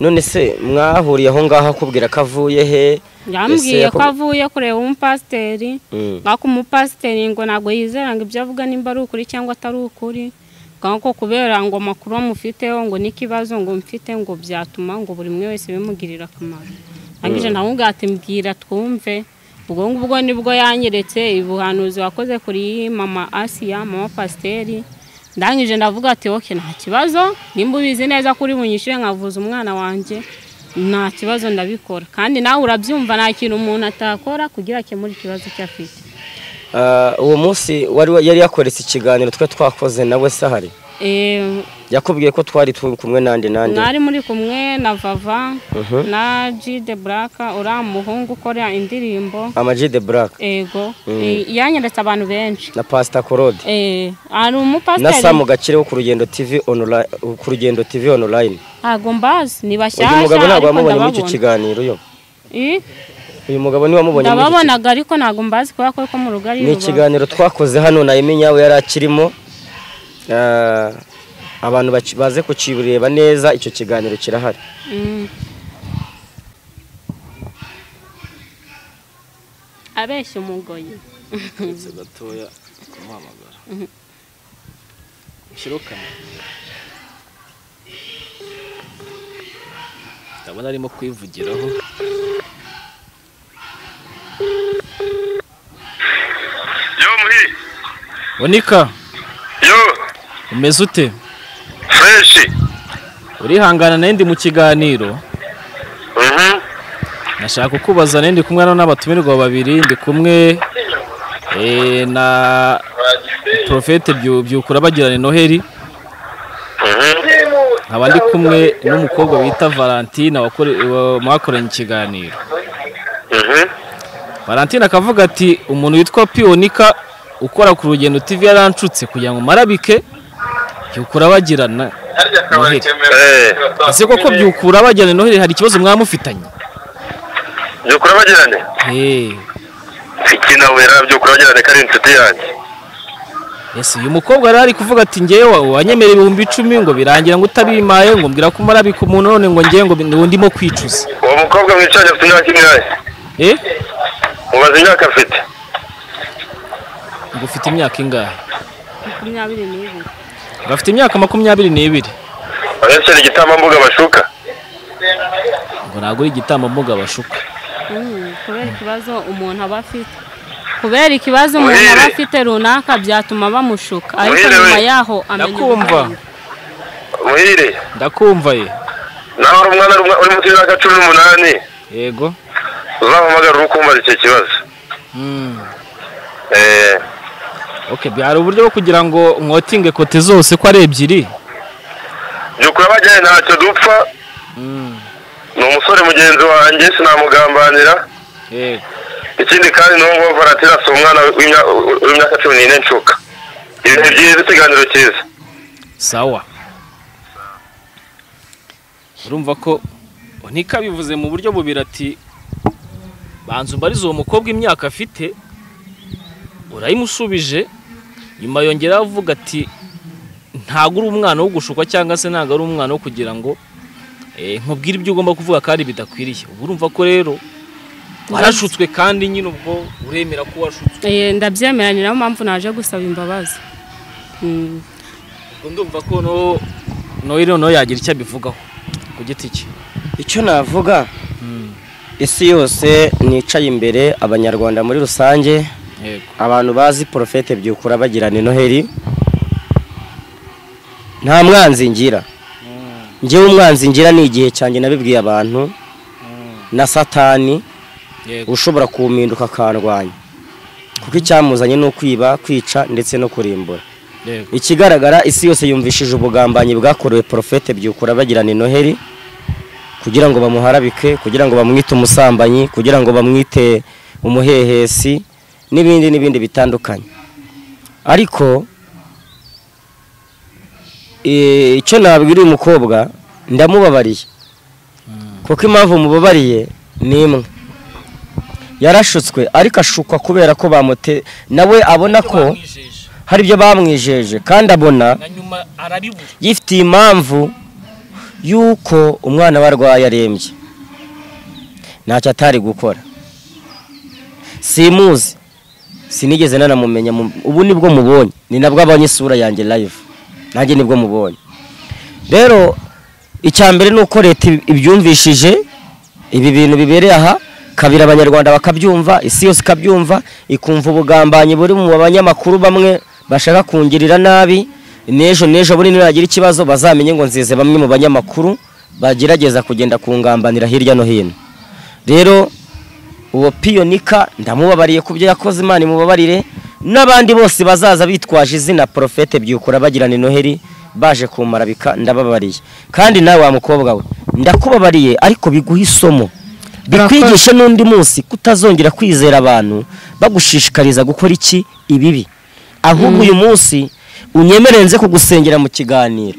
none se mwahuriye aho ngaho akubwira ko avuye he yambwiye Ese ko yaku- avuye kureba umupasiteri Mm. ariko umupasiteri ngo ntabwo yizera ngo ibyo avuga nimba ari ukuri cyangwa atari ukuri kandi ko kubera ngo amakuru amufiteho ngo n'ikibazo ngo mfite ngo byatuma ngo buri umwe wese bimugirira akamaro arangije nawe ubwo ati mbwira twumve ubwo ngubwo nibwo yanyeretse ubuhanuzi wakoze kuri mama asiya mama pasiteri ndangije ndavuga ati oke nta kibazo nimba ubizi neza kuri bunyishyure nkavuza umwana wanjye nta kibazo ndabikora kandi nawe urabyumva nta kintu umuntu atakora kugira akemure ikibazo cye afite Ah, uwo munsi wari wa- yari yakoretse ikiganiro twe twakoze nawe se ahari Eh, yakubwiye ko twari turi kumwe nandi nandi mwari muri kumwe na vava Mhm. na jide buraka uriya muhungu ukora indirimbo ama G the Black ego Eh, yanyeretse abantu benshi na Pastor Claude Eh, hari na Sam umupasiteri Gakire wo ku rugendo TV online ku rugendo TV online ntabwo mbazi ni bashyashya uyu mugabo ntabwo ariko wamubonye muri icyo ndababona kiganiro yo Eh, uyu mugabo niwe wamubonye muri iki ndababonaga ariko ntabwo mbazi kubera ko ko mu rugo ari ni rubavu. ikiganiro twakoze hano na Emmy Nyawe yari akirimo Ah, abantu baci- baze kukibureba neza icyo kiganiro kirahari Mm. abeshya umugoyi uretse gatoya kumuhamagara ushyiraho kamera ndabona arimo kwivugiraho yo muhi bonika yo umeze ute fureshi urihangana nayo ndi mu kiganiro mhm nashaka kukubaza nayo ndi kumwe hano n'abatumirwa babiri ndi kumwe eh, na porofete byukura bagirana noheli mhm nkaba ndi kumwe n'umukobwa bita valentine wakore- wa- mwakoranye ikiganiro mhm valentine akavuga ati umuntu witwa piyonika ukora ku rugendo tv yaranshutse kugira ngo marabike byukura bagirana noheli eh ese koko byukura bagirana noheli hari ikibazo mwaba mufitanye byo kurabagirane Eh, iki nawe rero byo kurabagirane kari inshuti yanjye ese uyu mukobwa rero ari kuvuga ati ngewe wanyemera ibihumbi icumi ngo birangira ngo utabimaye ngo mbwira ko marabika umuntu none ngo ngewe ngo ngo ndimo kwicuza uwo mukobwa mwicanye afite imyaka ingahe eh mubaze imyaka afite ngo ufite imyaka ingahe makumyabiri n'ibiri ngo afite imyaka makumyabiri n'ibiri abesera igitambambuga bashuka ngo ntabwo uri igitambambuga bashuka Mm, kubera ikibazo umuntu aba afite kubera ikibazo umuntu aba Muhire. afite runaka byatuma bamushuka ariko Muhire nyuma we. yaho amenya Ndakumva. ubwenge. muhire ndakumva ye nawe uri umwana uri- uri munsi y'imyaka cumi n'umunani yego uzamuhamagara uri kumbaza icyo kibazo Mm. eh okay byari uburyo bwo kugira ngo mwotinge kote zose ko ari ebyiri byo kurabagirane ntacyo dupfa Mm. ni umusore mugenzi wanjye sinamugambanira yego ikindi kandi ni uwo nguwo valentina si umwana w'imya- w'imyaka cumi n'ine nshuka ibintu byiza ikiganiro cyiza sawa urumva ko ntikabivuze mu buryo bubiri ati banza umbarize uwo mukobwa imyaka afite urayimusubije nyuma yongeraho avuga ati ntabwo uri umwana wo gushukwa cyangwa se ntabwo ari umwana wo kugira ngo eh, nkubwire ibyo ugomba kuvuga kandi bidakwiriye uba urumva ko rero warashutswe kandi nyine ubwo uremera ko washutswe Eh, ndabyemera ni nayo mpamvu naje gusaba imbabazi Mm, ubwo ndumva ko no noye noneho yagira icyo abivugaho ku giti cye icyo navuga isi yose nicaye imbere abanyarwanda muri rusange yego abantu bazi porofete byukura bagirana noheli nta mwanzi ngira ngewe umwanzi ngira ni igihe cyanjye nabibwiye abantu na satani yego ushobora kumpinduka akarwanya kuko icyamuzanye ni ukwiba kwica ndetse no kurimbura yego ikigaragara isi yose yumvishije ubugambanyi bwakorewe porofete byukura bagirana noheli kugira ngo bamuharabike kugira ngo bamwite umusambanyi kugira ngo bamwite umuhehesi n'ibindi n'ibindi bitandukanye ariko eh, icyo nabwira uyu mukobwa ndamubabariye kuko impamvu mubabariye ni imwe yarashutswe ariko ashukwa kubera ko bamute nawe abona ko hari ibyo bamwijeje kandi abona na nyuma arabibura yifitiye impamvu y'uko umwana we arwaye arembye ntacyo atari gukora simuzi sinigeze nanamumenya mu- ubu nibwo mubonye ni nabwo abonye isura yanjye live nanjye nibwo mubonye rero icya mbere ni uko leta ib- ibyumvishije ibi bintu bibereye aha kabiri abanyarwanda bakabyumva isi yose ikabyumva ikumva ubugambanyi buri mu banyamakuru bamwe bashaka kungirira nabi n'ejo n'ejo buri niragira ikibazo bazamenye ngo nzize bamwe mu banyamakuru bagerageza kugenda kungambanira hirya no hino rero uwo piyonika ndamubabariye ku byo yakoze imana imubabarire n'abandi bose bazaza bitwaje izina porofete byukura bagirana noheli baje kumarabika ndababariye kandi nawe wa mukobwa we ndakubabariye ariko biguhe isomo bikwigishe n'undi munsi kutazongera kwizera abantu bagushishikariza gukora iki ibibi ahubwo uyu munsi unyemere nze kugusengera mu kiganiro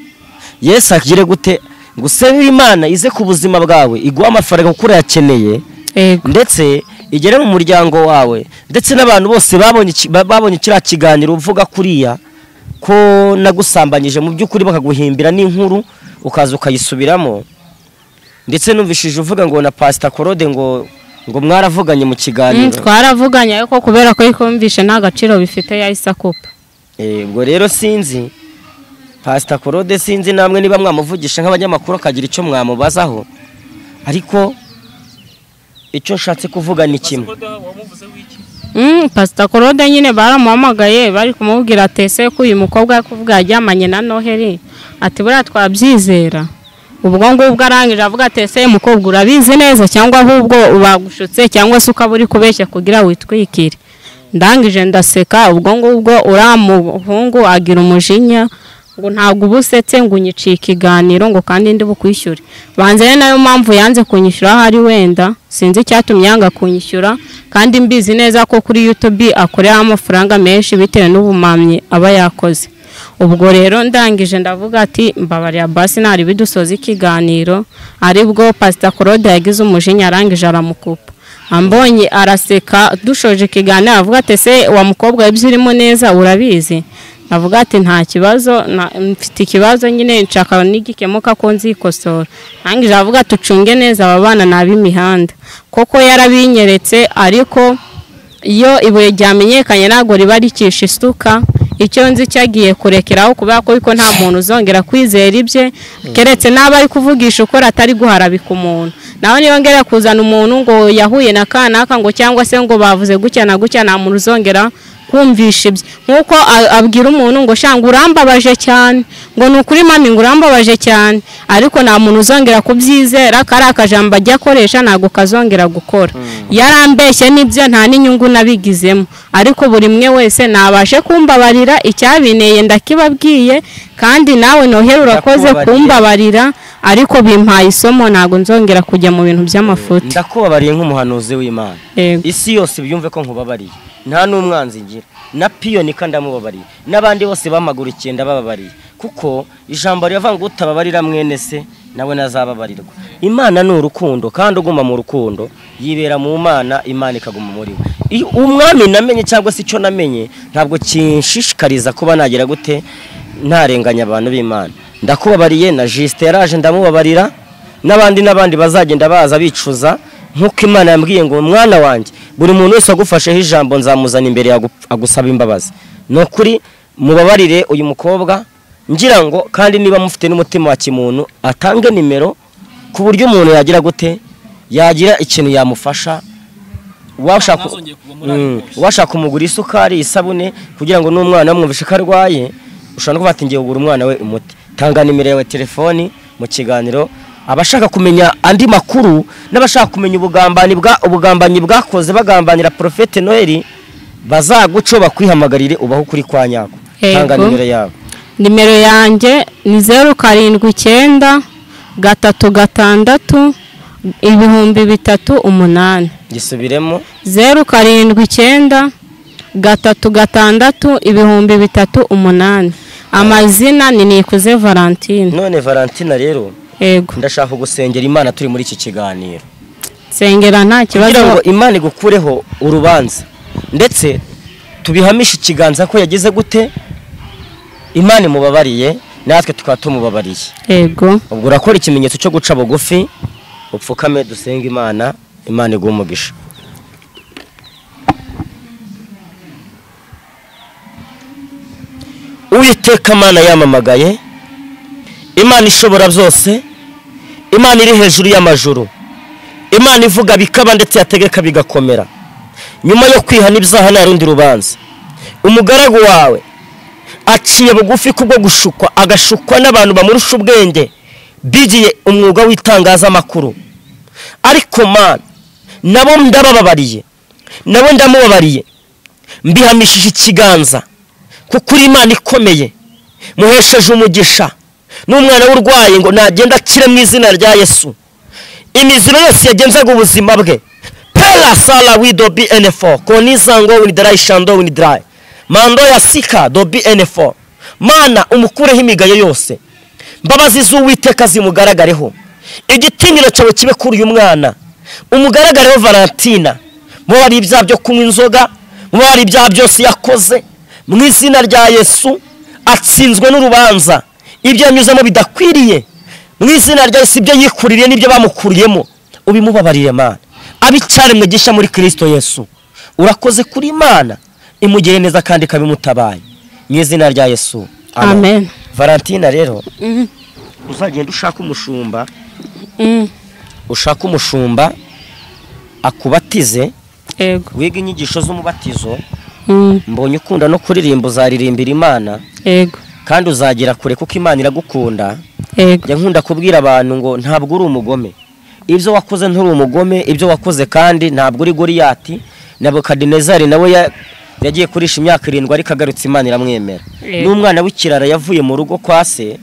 yesu agire gute ngusabire imana ize ku buzima bwawe iguhe amafaranga kuko urayakeneye yego ndetse igere mu muryango wawe ndetse n'abantu bose babonye iki- ba- babonye kiriya kiganiro uvuga kuriya ko nagusambanyije mu by'ukuri bakaguhimbira n'inkuru ukaza ukayisubiramo ndetse numvishije uvuga ngo na pasita korode ngo ngo mwaravuganye mu Mm, kiganiro twaravuganye ariko kubera ko yikumvishe nta gaciro bifite yahise akupa Eh, ubwo rero sinzi pasita korode sinzi namwe niba mwamuvugisha nk'abanyamakuru akagira icyo mwamubazaho ariko icyo nshatse kuvuga ni kimwe Mm, pasita korode nyine baramuhamagaye bari kumubwira atese ko uyu mukobwa yakuvuga yaryamanye na noheli ati buriya twabyizera ubwo ngubwo arangije avuga atese mukobwa urabizi neza cyangwa ahubwo bagushutse cyangwa se ukaba uri kubeshya kugira witwikire ndangije ndaseka ubwo ngubwo uriya muhungu agira umujinya ngo ntabwo uba usetse ngo unyiciye ikiganiro ngo kandi ndi bukwishyure banze rero nayo mpamvu yanze kunyishyura aho ari wenda sinzi icyatumye yanga kunyishyura kandi mbizi neza ko kuri yutubi akoreraho amafaranga menshi bitewe n'ubumamyi aba yakoze ubwo rero ndangije ndavuga ati mbabariya basi ntari bidusoza ikiganiro aribwo pasita claude yagize umujinya arangije aramukupa ambonye araseka dushoje ikiganiro avuga ati ese wa mukobwa ibyo urimo neza urabizi avuga ati nta kibazo na- mfite ikibazo nyine nshaka nigikemuka ko nzikosora arangije avuga ati ucunge neza aba bana ni ab'imihanda koko yarabinyeretse ariko iyo ibuye ryamenyekanye ntabwo riba ricisha isuka icyo nzi cyo agiye kurekeraho kubera ko ariko nta muntu uzongera kwizera ibye keretse n'aba ari kuvugisha ukora atari guharabika umuntu naho niyo ngera kuzana umuntu ngo yahuye na kanaka ngo cyangwa se ngo bavuze gutya na gutya nta muntu uzongera kumvisha ibye nk'uko a- abwira umuntu ngo shanga urambabaje cyane ngo ni ukuri mami ngo urambabaje cyane ariko nta muntu uzongera kubyizera kariya kajambo ajya akoresha ntabwo kazongera gukora yarambeshye n'ibyo nta n'inyungu nabigizemo ariko buri mwe wese nabashe kumbabarira icyabineye ndakibabwiye kandi nawe nohera urakoze Ndakubabariye. kumbabarira ariko bimpaye isomo ntabwo nzongera kujya mu bintu by'amafuti ndakubabariye nk'umuhanuzi w'imana Yego. isi yose byumve ko nkubabariye nta n'umwanzi ngira na piyonika ndamubabariye n'abandi bose b'amaguru icyenda bababariye kuko ijambo riravuga ngo utababarira mwene se nawe nazababarirwa imana ni urukundo kandi uguma mu rukundo yibera mu mana imana ikaguma muri we Iyo umwami namenye cyangwa se icyo namenye ntabwo kinshishikariza kuba nagira gute ntarenganya abantu b'imana ndakubabariye na jisite yaraje ndamubabarira n'abandi n'abandi bazagenda baza bicuza nk'uko imana yambwiye ngo mwana wanjye buri muntu wese wagufasheho ijambo nzamuzana imbere yawe agu- agusaba imbabazi ni ukuri mubabarire uyu mukobwa ngira ngo kandi niba mufite n'umutima wa kimuntu atange nimero ku buryo umuntu yagira gute yagira ikintu yamufasha washaka Ntazongeye kuva muri ako Mm, washaka kumugura isukari isabune kugira ngo n'umwana wamwumvishe ko arwaye ushobora no kuvuga ati ngiye kugura umwana we umuti tanga nimero yawe telefoni mu kiganiro abashaka kumenya andi makuru n'abashaka kumenya ubugambanyi bwa ubugambanyi bwakoze bagambanira porofete noheli bazaguco bakwihamagarire ubaho kuri kwa nyako tanga Yego. nimero yabo nimero yanjye ni zeru karindwi icyenda gatatu gatandatu ibihumbi bitatu umunani gisubiremo zeru karindwi icyenda gatatu gatandatu ibihumbi bitatu umunani amazina ni nikuze valentine none valentina rero yego ndashaka gusengera imana turi muri iki kiganiro nsengera nta kugira ngo kibazo imana igukureho urubanza ndetse tubihamishe ikiganza ko yagize gute imana imubabariye natwe tukaba tumubabariye yego ubwo urakora ikimenyetso cyo guca bugufi upfukame dusenge imana imana iguha umugisha uwiteka imana yamamagaye imana ishobora byose imana iri hejuru y'amajuru imana ivuga bikaba ndetse yategeka bigakomera nyuma yo kwihana ibyaha nta rundi rubanza umugaragu wawe aciye bugufi kubwo gushukwa agashukwa n'abantu bamurusha ubwenge bigiye umwuga w'itangazamakuru ariko mana nabo ndabababariye nabo ndamubabariye mbihamishije ikiganza kuko uri imana ikomeye muhesheje umugisha n'umwana w'urwaye ngo nagenda akire mu izina rya yesu imiziro yose yagenzaga ubuzima bwe pera sara wido bn4 konizango winidirayi shando winidirayi mando ya sika do bn4 mana umukureho imigayo yose mbabazi z'uwiteka zimugaragareho igitinyiro cyawe kibe kuri uyu mwana umugaragareho valentina mubari ibyaha byo kunywa inzoga mubari ibyaha byose yakoze mu izina rya yesu atsinzwe n'urubanza ibyo yanyuzemo bidakwiriye mu izina rya Yesu ibyo yikuririye n'ibyo bamukuriyemo ubimubabarire mana abicaremwe gisha muri kirisito yesu urakoze kuri imana imugire neza kandi ikabimutabaye mu izina rya yesu amen valentina rero Mhm. uzagenda ushaka umushumba Mm, ushaka umushumba akubatize yego wiga inyigisho z'umubatizo Mm, mbonye ukunda no kuririmba uzaririmbira imana yego kandi uzagera kure kuko imana iragukunda yego njya nkunda kubwira abantu ngo ntabwo uri umugome ibyo wakoze nturi umugome ibyo wakoze kandi ntabwo uri goriyati nabukadinezari nawe ya- yagiye kurisha imyaka irindwi ariko agarutse imana iramwemera Yego. n'umwana w'ikirara yavuye mu rugo kwa se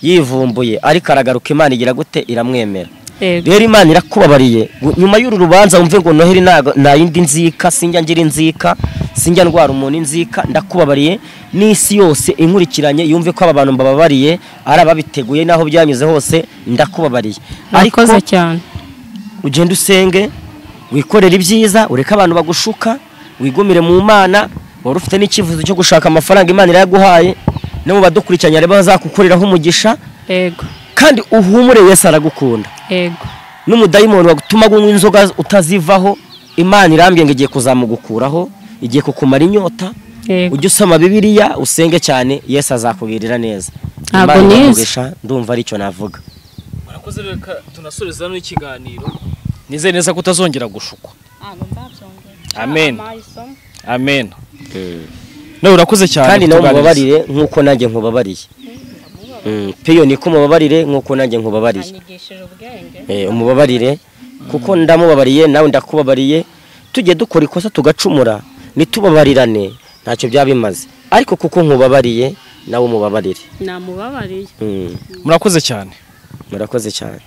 yivumbuye ariko aragaruka imana igira gute iramwemera yego rero imana irakubabariye Gu- nyuma y'uru rubanza wumve ngo noheli ntago- nta yindi nzika sinjya ngira inzika sinjya ndwara umuntu inzika ndakubabariye n'isi yose inkurikiranye yumve ko aba bantu mbababariye ari ababiteguye n'aho byanyuze hose ndakubabariye ariko murakoze cyane ugende usenge wikorere ibyiza ureke abantu bagushuka wigumire mu mana wari ufite n'icyifuzo cyo gushaka amafaranga imana irayaguhaye no mu badukurikiranye rero bazakukoreraho umugisha yego kandi uhumure yesu aragukunda yego n'umudayimoni wagutuma gunywa inzoga utazivaho imana irambye ngo igiye kuzamugukuraho igiye kukumara inyota yego ujye usoma bibiliya usenge cyane yesu azakubwirira neza Ntabwo Imana nize. iramugisha, ndumva aricyo navuga murakoze rero reka tunasoreze hano ikiganiro nizere neza ko utazongera gushukwa Amen. amen nawe urakoze cyane kandi nawe kutuganiriza. mubabarire nk'uko nanjye nkubabariye Mm, piyo niko mubabarire nk'uko nanjye nkubabariye anyigishije ubwenge Eh, umubabarire kuko ndamubabariye nawe ndakubabariye tujye dukora ikosa tugacumura ntitubabarirane ntacyo byaba bimaze ariko kuko nkubabariye nawe umubabarire namubabariye Mm, murakoze cyane murakoze cyane